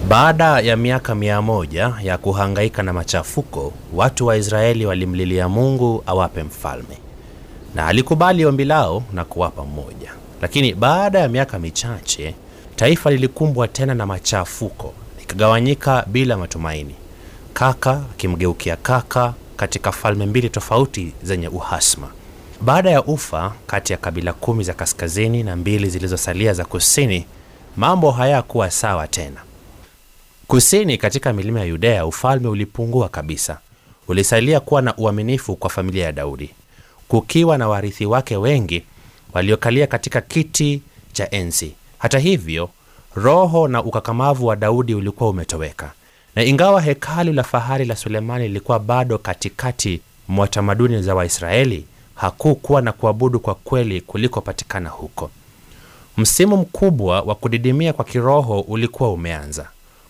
Baada ya miaka mia moja ya kuhangaika na machafuko, watu wa Israeli walimlilia Mungu awape mfalme, na alikubali ombi lao na kuwapa mmoja. Lakini baada ya miaka michache, taifa lilikumbwa tena na machafuko, likagawanyika bila matumaini, kaka akimgeukia kaka katika falme mbili tofauti zenye uhasma. Baada ya ufa kati ya kabila kumi za kaskazini na mbili zilizosalia za kusini, mambo hayakuwa sawa tena. Kusini katika milima ya Yudea ufalme ulipungua kabisa. Ulisalia kuwa na uaminifu kwa familia ya Daudi, kukiwa na warithi wake wengi waliokalia katika kiti cha enzi. Hata hivyo, roho na ukakamavu wa Daudi ulikuwa umetoweka, na ingawa hekalu la fahari la Sulemani lilikuwa bado katikati mwa tamaduni za Waisraeli, hakukuwa na kuabudu kwa kweli kulikopatikana huko. Msimu mkubwa wa kudidimia kwa kiroho ulikuwa umeanza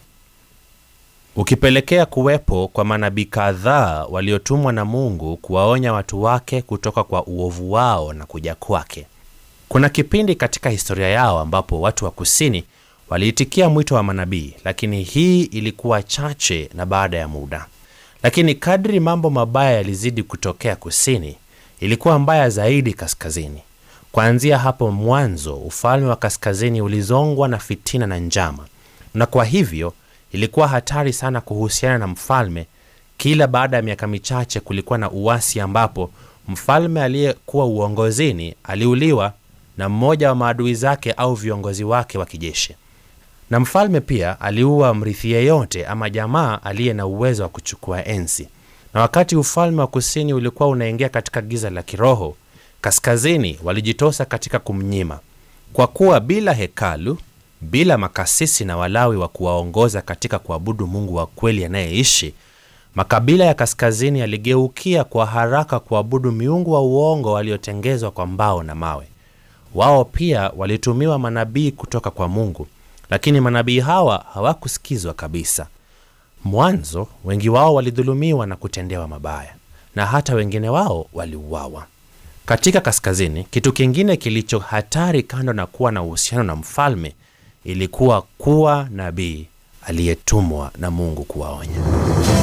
ukipelekea kuwepo kwa manabii kadhaa waliotumwa na Mungu kuwaonya watu wake kutoka kwa uovu wao na kuja kwake. Kuna kipindi katika historia yao ambapo watu wa kusini waliitikia mwito wa manabii, lakini hii ilikuwa chache na baada ya muda. Lakini kadri mambo mabaya yalizidi kutokea kusini, ilikuwa mbaya zaidi kaskazini. Kuanzia hapo mwanzo, ufalme wa kaskazini ulizongwa na fitina na njama, na kwa hivyo ilikuwa hatari sana kuhusiana na mfalme. Kila baada ya miaka michache kulikuwa na uasi ambapo mfalme aliyekuwa uongozini aliuliwa na mmoja wa maadui zake au viongozi wake wa kijeshi, na mfalme pia aliua mrithi yeyote ama jamaa aliye na uwezo wa kuchukua enzi. Na wakati ufalme wa kusini ulikuwa unaingia katika giza la kiroho, kaskazini walijitosa katika kumnyima, kwa kuwa bila hekalu bila makasisi na Walawi wa kuwaongoza katika kuabudu Mungu wa kweli anayeishi, makabila ya kaskazini yaligeukia kwa haraka kuabudu miungu wa uongo waliotengezwa kwa mbao na mawe. Wao pia walitumiwa manabii kutoka kwa Mungu, lakini manabii hawa hawakusikizwa kabisa. Mwanzo wengi wao walidhulumiwa na kutendewa mabaya, na hata wengine wao waliuawa. Katika kaskazini, kitu kingine kilicho hatari, kando na kuwa na uhusiano na mfalme ilikuwa kuwa nabii aliyetumwa na Mungu kuwaonya.